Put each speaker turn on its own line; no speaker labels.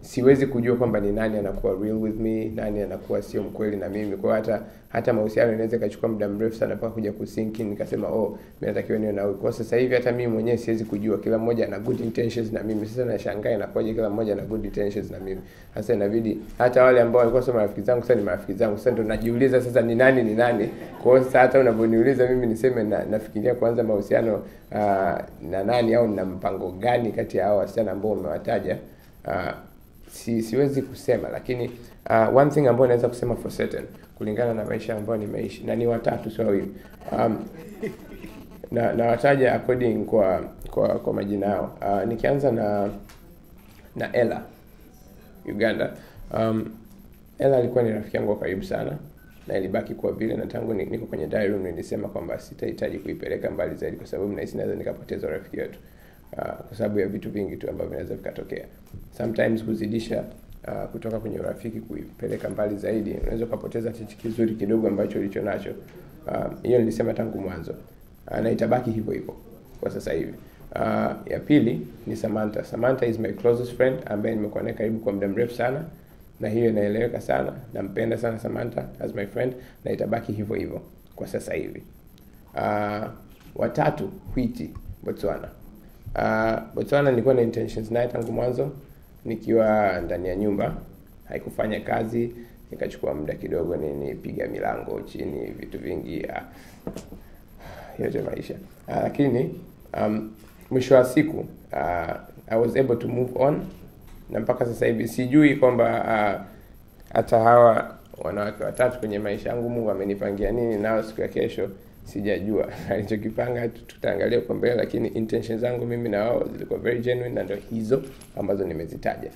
siwezi kujua kwamba ni nani anakuwa real with me, nani anakuwa sio mkweli na mimi. Kwa hiyo hata hata mahusiano inaweza ikachukua muda mrefu sana mpaka kuja kusink in, nikasema oh, mimi natakiwa niwe na huyu. Kwa sasa hivi hata mimi mwenyewe siwezi kujua, kila mmoja ana good intentions na mimi. Sasa nashangaa inakuwaje kila mmoja ana good intentions na mimi. Sasa inabidi hata wale ambao walikuwa sio marafiki zangu sasa ni marafiki zangu. Sasa ndo najiuliza sasa ni nani ni nani. Kwa hiyo sasa hata unavyoniuliza mimi niseme na, nafikiria kuanza mahusiano uh, na nani au na mpango gani kati ya hao wasichana ambao umewataja uh, si, siwezi kusema lakini uh, one thing ambayo naweza kusema for certain kulingana na maisha ambayo nimeishi na ni watatu sio wawili um, na na wataja according kwa kwa kwa majina yao uh, nikianza na na Ella Uganda um, Ella alikuwa ni rafiki yangu wa karibu sana na ilibaki kuwa vile, na tangu ni- niko kwenye diary room nilisema kwamba sitahitaji kuipeleka mbali zaidi, kwa sababu nahisi naweza nikapoteza urafiki wetu uh, kwa sababu ya vitu vingi tu ambavyo vinaweza vikatokea. Sometimes kuzidisha uh, kutoka kwenye urafiki kuipeleka mbali zaidi, unaweza ukapoteza kitu kizuri kidogo ambacho ulicho nacho. Uh, Hiyo nilisema tangu mwanzo uh, na itabaki hivyo hivyo kwa sasa hivi. Uh, ya pili ni Samantha. Samantha is my closest friend ambaye nimekuwa naye karibu kwa muda mrefu sana na hiyo inaeleweka sana. Nampenda sana Samantha as my friend na itabaki hivyo hivyo kwa sasa hivi. Uh, watatu Whitty Botswana. Uh, Botswana nilikuwa na intentions naye tangu mwanzo nikiwa ndani ya nyumba, haikufanya kazi, nikachukua muda kidogo, ni nipiga milango chini, vitu vingi uh, yote maisha uh, lakini um, mwisho wa siku uh, I was able to move on na mpaka sasa hivi sijui kwamba uh, hata hawa wanawake watatu kwenye maisha yangu Mungu amenipangia nini nao siku ya kesho sijajua alichokipanga tu- tutaangalia kwa mbele lakini intentions zangu mimi na wao zilikuwa very genuine na ndio hizo ambazo nimezitaja